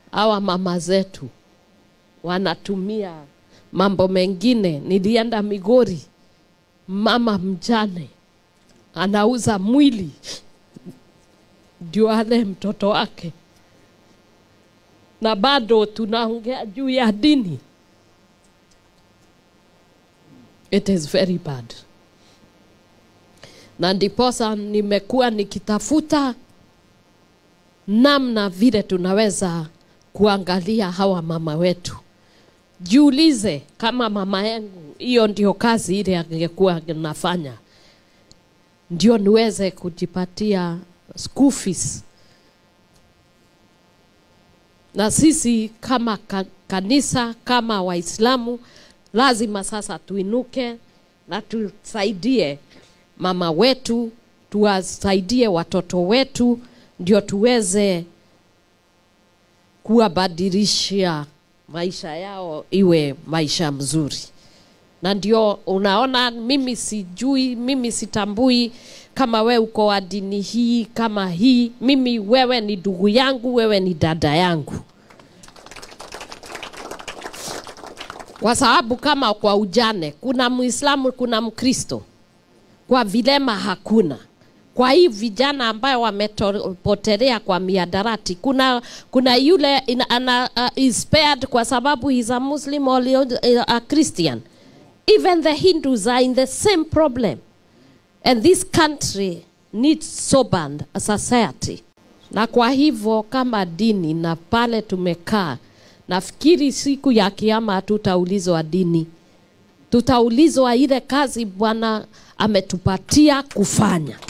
hawa mama zetu wanatumia mambo mengine. Nilienda Migori, mama mjane anauza mwili ndio ale mtoto wake, na bado tunaongea juu ya dini. It is very bad, na ndiposa nimekuwa nikitafuta namna vile tunaweza kuangalia hawa mama wetu. Jiulize kama mama yangu, hiyo ndio kazi ile angekuwa nafanya, ndio niweze kujipatia school fees. Na sisi kama ka, kanisa kama Waislamu lazima sasa tuinuke na tusaidie mama wetu, tuwasaidie watoto wetu, ndio tuweze kuwabadilishia maisha yao iwe maisha mzuri. Na ndio unaona, mimi sijui, mimi sitambui kama we uko wa dini hii kama hii. Mimi wewe ni ndugu yangu, wewe ni dada yangu, kwa sababu kama kwa ujane kuna Muislamu, kuna Mkristo, kwa vilema hakuna kwa hii vijana ambayo wamepotelea kwa miadarati, kuna kuna yule in, ana, uh, is spared kwa sababu is a Muslim or a Christian. Even the Hindus are in the same problem, and this country needs sober a society. Na kwa hivyo kama dini na pale tumekaa, nafikiri siku ya kiama hatutaulizwa dini, tutaulizwa ile kazi Bwana ametupatia kufanya.